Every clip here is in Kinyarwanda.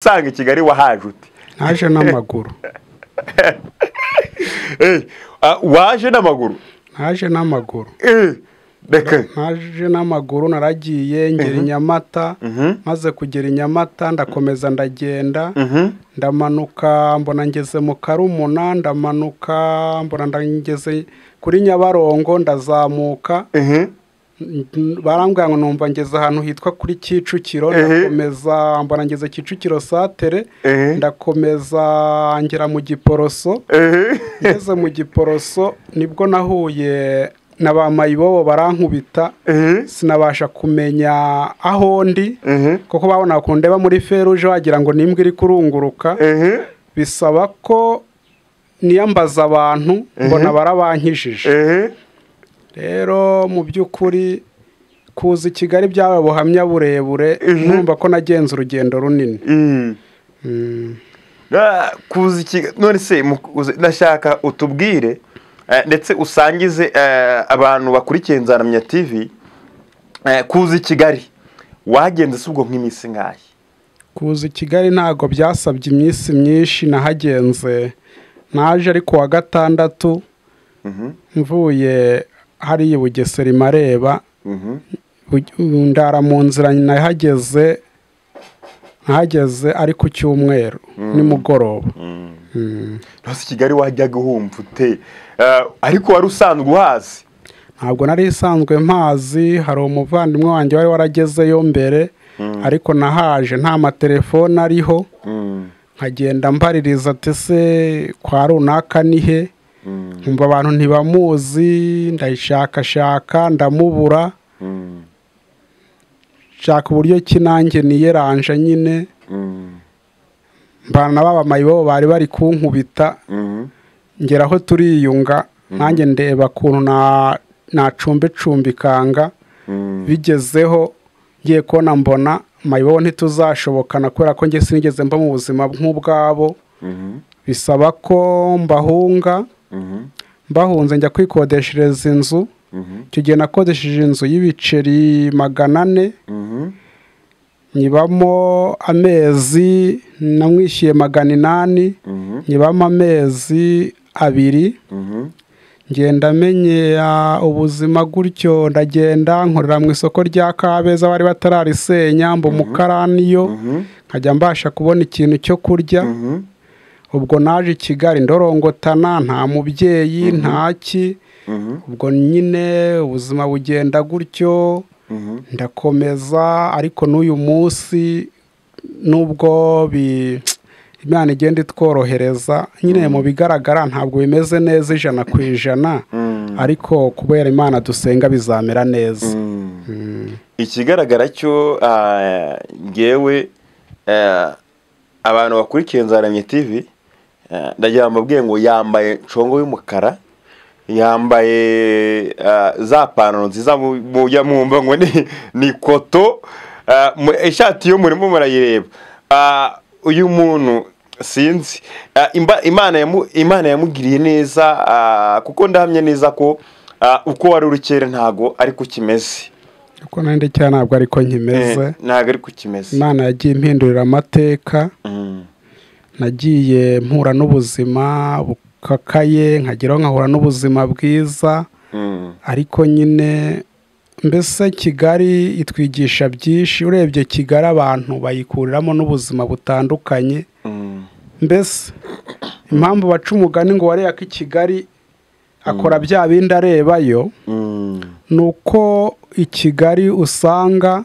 usanga i kigali wahaje ute naje n'amaguru waje n'amaguru naje n'amaguru reka naje n'amaguru naragiye ngera i nyamata maze kugera i nyamata ndakomeza ndagenda ndamanuka mbona ngeze mu karumuna ndamanuka mbona ngeze kuri nyabarongo ndazamuka barambwira ngo numva ngeze ahantu hitwa kuri kicukiro ndakomeza mbona ngeze kicukiro satere Ehe. ndakomeza ngera mu giporoso ngeze mu giporoso nibwo nahuye na ba mayibobo barankubita sinabasha kumenya aho ndi kuko babona kundeba muri feruje wagira ngo n'imbwa iri kurunguruka bisaba ko niyambaza abantu mbona barabankijije rero mu by'ukuri kuza i kigali byabaye ubuhamya burebure numva ko nagenze urugendo runini kuza iki none se mu- uzi- ndashaka utubwire eh, ndetse usangize eh, abantu bakurikiye nzaramya tv eh, kuza i kigali wagenze si ubwo nk'iminsi ngahe kuza i kigali ntabwo byasabye iminsi myinshi nahagenze naje ari ku wa gatandatu mvuye hariya i bugesera imareba Bug- ndara mu nzira nahageze nahageze ari ku cyumweru nimugoroba nose i kigali wajyaga uhumva ute Eh, ariko wari usanzwe uhazi ntabwo nari isanzwe mpazi hari umuvandimwe wanjye wari waragezeyo mbere ariko nahaje nta matelefone ariho nkagenda mbaririza ati se kwa runaka ni he nkumva abantu ntibamuzi ndayishakashaka ndamubura nshaka uburyo ki nanjye niyeranje nyine mbana na baba mayibo bari bari kunkubita ngera aho turiyunga nanjye ndeba ukuntu na nacumbicumbikanga bigezeho ngiye kubona mbona mayibobo ntituzashobokana kubera ko njye sinigeze mba mu buzima nk'ubwabo bisaba ko mbahunga mbahunze njya kwikodeshereza inzu icyo gihe nakodesheje inzu y'ibiceri magana ane nyibamo amezi namwishyuye magana inani nyibamo amezi abiri ngenda menyera ubuzima gutyo ndagenda nkorera mu isoko rya kabeza bari batararisenya mba umukaraniyo nkajya mbasha kubona ikintu cyo kurya ubwo naje i kigali ndorongotana nta mubyeyi ntaki ubwo nyine ubuzima bugenda gutyo ndakomeza ariko n'uyu munsi nubwo bi imana igenda itworohereza nyine mu bigaragara ntabwo bimeze neza ijana ku ijana ariko kubera imana dusenga bizamera neza ikigaragara cyo ah, ngewe eh, abantu bakurikiye nzaramye tv eh, ndagira ngo mbabwire ngo yambaye nshongo y'umukara yambaye ah, za pantaro nziza mu- mujya mwumva ngo ni- ni koto ah, mu- ishati yo murimo murayireba Ah, uyu muntu sinzi Ah, imba- imana yamu- imana yamugiriye neza ah, kuko ndahamya neza ko ah, uko wari uri kera ntago ariko kimeze kuko nanjye cyane ntabwo ariko nkimeze Eh, ntabwo ari kukimeze imana yagiye impindurira amateka nagiye mpura n'ubuzima bukakaye nkageraho nkahura n'ubuzima bwiza ariko nyine mbese kigali itwigisha byinshi urebye kigali abantu bayikuriramo n'ubuzima butandukanye mbese impamvu baca umugani ngo wareba ko i kigali akora bya bindi arebayo ni uko i kigali usanga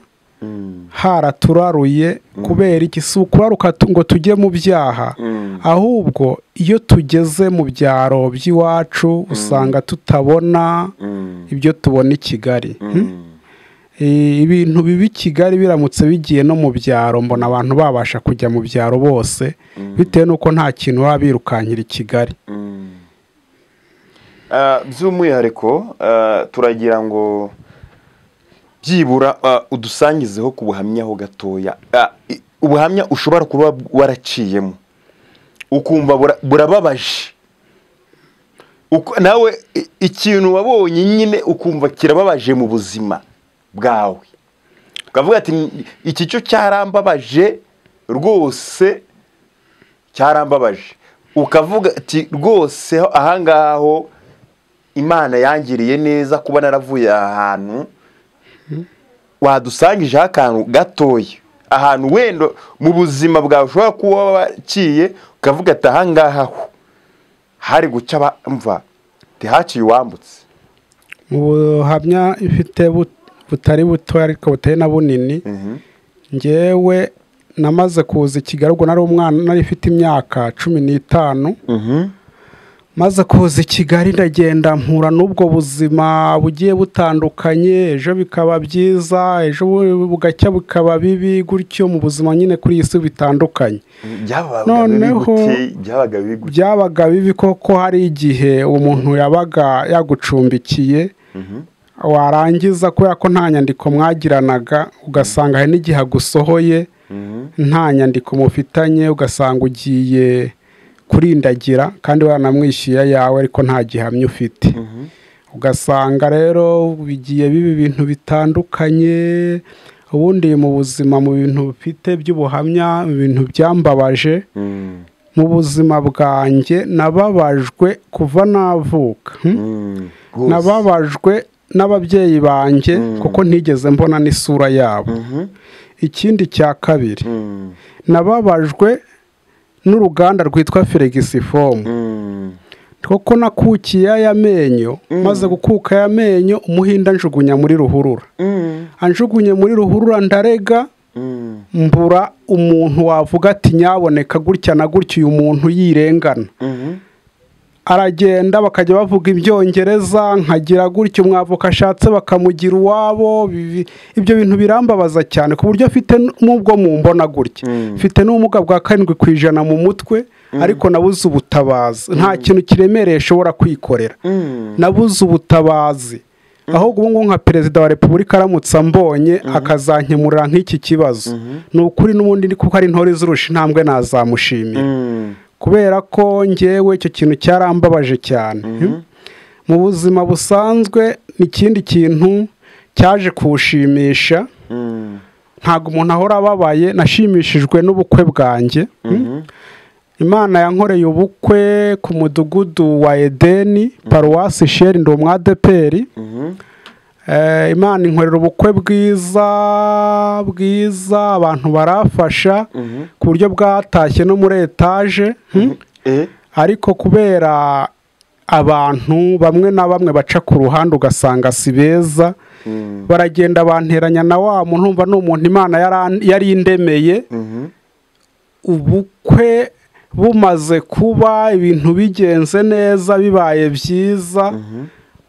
haraturaruye kubera iki si ukuraruka tu- ngo tujye mu byaha ahubwo iyo tugeze mu byaro by'iwacu usanga tutabona ibyo tubona i kigali Eh, ibintu bibi i kigali biramutse bigiye no mu byaro mbona abantu babasha kujya mu byaro bose bitewe n'uko nta kintu baba birukankira i kigali Ah, by'umwihariko ah, turagira ngo byibura ah, udusangizeho ku buhamya ho gatoya Ah, i- ubuhamya ushobora kuba waraciyemo ukumva bura- burababaje Uku- nawe i- ikintu wabonye nyine ukumva kirababaje mu buzima bwawe ukavuga ati iki cyo cyarambabaje rwose cyarambabaje ukavuga ati rwose ahangaho imana yangiriye neza kuba naravuye aha hantu wadusangijeho akantu gatoya ahantu wenda mu buzima bwawe ushobora kuba waciye ukavuga ati ahangaha ho hari guca abamva ntihaciye uwambutse mu buhamya ifite bu- butari buto ariko butari na bunini ngewe namaze kuza i kigali ubwo nari umwana nari ifite imyaka cumi n'itanu maze kuza i kigali ndagenda mpura n'ubwo buzima bugiye butandukanye ejo bikaba byiza ejo bu- bugacya bukaba bibi gutyo mu buzima nyine kuri iyi si bitandukanye byabaga biri Noneho- gute byabaga biri gute byabaga bibi koko hari igihe umuntu yabaga yagucumbikiye warangiza kubera ko nta nyandiko mwagiranaga ugasanga hari n'igihe agusohoye nta nyandiko mufitanye ugasanga ugiye kurindagira kandi waranamwishyuye ayawe ariko nta gihamya ufite ugasanga rero bigiye biba ibintu bitandukanye ubundi mu buzima mu bintu bifite by'ubuhamya mu bintu byambabaje Mm, mu buzima bwanjye nababajwe kuva navuka hmm? mm, rwose. nababajwe n'ababyeyi banjye kuko ntigeze mbona n'isura yabo Mhm, ikindi cya kabiri mm, nababajwe n'uruganda rwitwa feregisifomu mm, kuko nakukiye aya menyo maze gukuka aya menyo umuhinda njugunya muri ruhurura mm, anjugunye muri ruhurura ndarega mm, mbura umuntu wavuga ati nyaboneka gutya na gutya uyu muntu yirengana mhm, aragenda bakajya bavuga ibyongereza nkagira gutyo umwavoka ashatse bakamugira uwabo bibi- ibyo bintu birambabaza cyane ku buryo mfite n'ubwo mu mbona gutya Mm. mfite n'ubumuga bwa karindwi ku ijana mu mutwe ariko nabuze ubutabazi nta kintu kiremereye nshobora kwikorera mm, nabuze ubutabazi ahubwo ubu ngubu nka perezida wa repubulika aramutse ambonye akazankemurira nk'iki kibazo ni ukuri n'ubundi ni kuko ari intore zirusha intambwe nazamushimira mm, kubera ko ngewe icyo kintu cyarambabaje cyane mu buzima busanzwe n'ikindi kintu cyaje kuwushimisha mm, ntabwo umuntu ahora ababaye nashimishijwe n'ubukwe bwanjye imana yankoreye ubukwe ku mudugudu wa edeni paruwasi sheri ndi umwadeperi mhm, Eh, imana inkorera ubukwe bwiza bwiza abantu barafasha ku buryo bwatashye no muri etaje hmm? eh, ariko kubera abantu bamwe na bamwe baca ku ruhande ugasanga si beza mm, baragenda banteranya na wa muntu umva ni umuntu imana yaran- yari indemeye mhm, ubukwe bumaze kuba ibintu bigenze neza bibaye byiza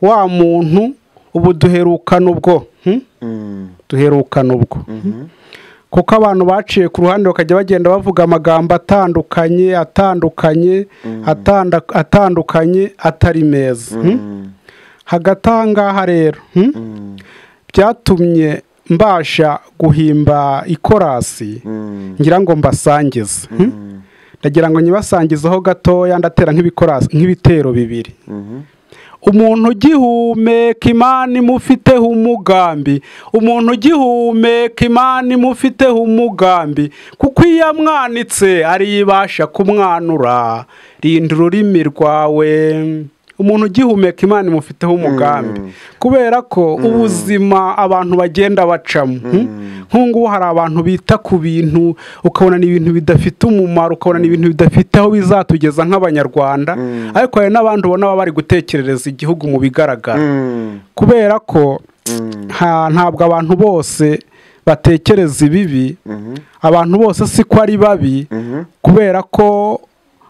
wa muntu ubu duherukana ubwo hmm? mm, duherukana ubwo kuko abantu baciye ku ruhande bakajya bagenda bavuga amagambo atandukanye atandukanye atanda- atandukanye atari meza Hmm? mm, hagati aha ngaha rero hmm? mm, byatumye mbasha guhimba ikorasi mm, ngira ngo mbasangize Hmm? mm, ndagira ngo nyibasangizeho gatoya ndatera nk'ibikorasi- nk'ibitero bibiri mhm, umuntu ugihumeka imana imufiteho umugambi umuntu ugihumeka imana imufiteho umugambi kuko iyo yamwanitse ariyibasha kumwanura rinda ururimi rwawe umuntu ugihumeka imana imufiteho umugambi kubera ko ubuzima abantu bagenda bacamo hmm? nk'ubu ngubu hari abantu bita ku bintu ukabona ni ibintu bidafite umumaro ukabona ni ibintu bidafite aho bizatugeza nk'abanyarwanda ariko hari n'abandi ubona baba bari gutekerereza igihugu mu bigaragara mm, kubera ko mm, nta- ntabwo abantu bose batekereza ibibi mhm, abantu bose si ko ari babi mhm, kubera ko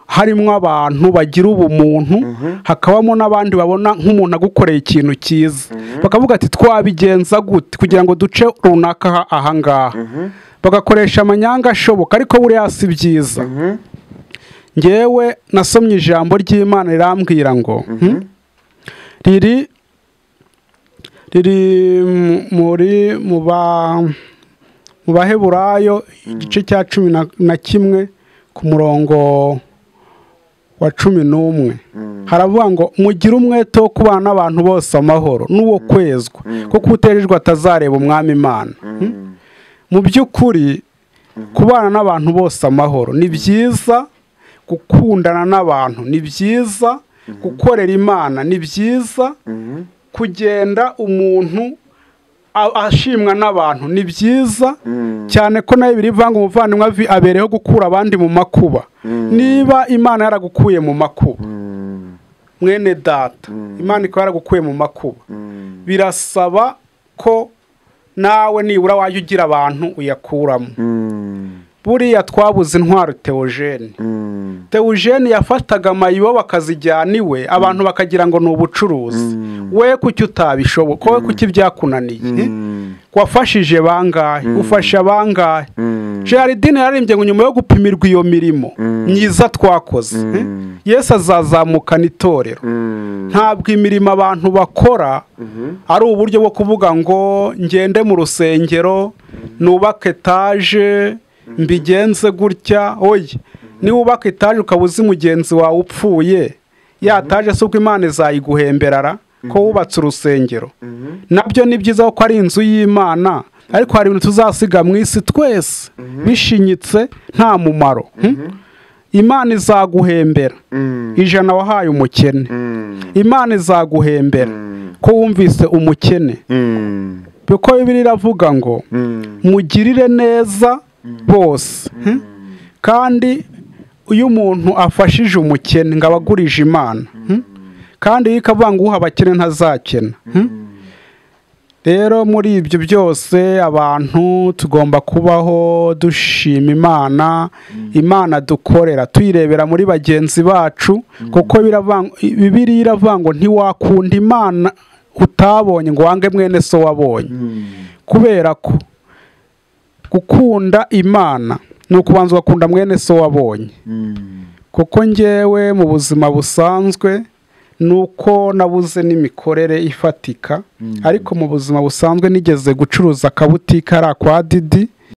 harimo abantu bagira ubumuntu hakabamo n'abandi babona nk'umuntu agukoreye ikintu cyiza bakavuga ati twabigenza gute kugira ngo duce runaka aha- ahangaha bagakoresha amanyanga ashoboka ariko buriya si byiza mhm, ngewe nasomye ijambo ry'imana rirambwira ngo hmm? riri riri mu- muri mu ba mu baheburayo igice cya cumi na- na kimwe ku murongo wa cumi n'umwe haravuga ngo mugire umwete wo kubana n'abantu bose amahoro n'uwo kwezwa kuko utejejwe atazareba umwami imana mm, mu by'ukuri kubana n'abantu bose amahoro ni byiza gukundana n'abantu ni byiza gukorera imana ni byiza kugenda umuntu a- ashimwa n'abantu ni byiza cyane ko nayo biri vanga umuvandimwe avi- abereyeho gukura abandi mu makuba niba imana yaragukuye mu makuba mwene data imana ikaba yaragukuye mu makuba birasaba ko nawe nibura wajya ugira abantu uyakuramo buriya twabuze intwaro teogene teogene yafataga amayibo bakazijyana iwe abantu bakagira ngo ni ubucuruzi we kuki utabishoboye wowe kuki byakunaniye wafashije bangahe ufasha bangahe gerardine yararimbye ngo nyuma yo gupimirwa iyo mirimo myiza twakoze eh? yesu azazamukana itorero ntabwo imirimo abantu bakora ari uburyo bwo kuvuga ngo ngende mu rusengero nubake etaje mbigenze gutya oye niba ubaka etaje ukaba uzi mugenzi wawe upfuye ya taje si uko imana izayiguhemberara ko wubatse urusengero nabyo ni byiza ko ari inzu y'imana ariko hari ibintu tuzasiga mu isi twese bishinyitse nta mumaro hmm? imana izaguhembera ijana wahaye umukene imana izaguhembera ko wumvise umukene kuko bibiri iravuga ngo mugirire neza bose hmm? kandi iyo umuntu afashije umukene ngo aba agurije imana hmm? kandi iyo ikavuga ngo uha abakene ntazakena hmm? rero muri ibyo byose abantu tugomba kubaho dushima imana imana dukorera tuyirebera muri bagenzi bacu kuko biravanga- bibiriya iravuga ngo ntiwakunda imana utabonye ngo wange mwene so wabonye kubera ko gukunda imana ni ukubanza ugakunda mwene so wabonye kuko njyewe mu buzima busanzwe ni uko nabuze n'imikorere ifatika ariko mu buzima busanzwe nigeze gucuruza akabutika ari akwa didi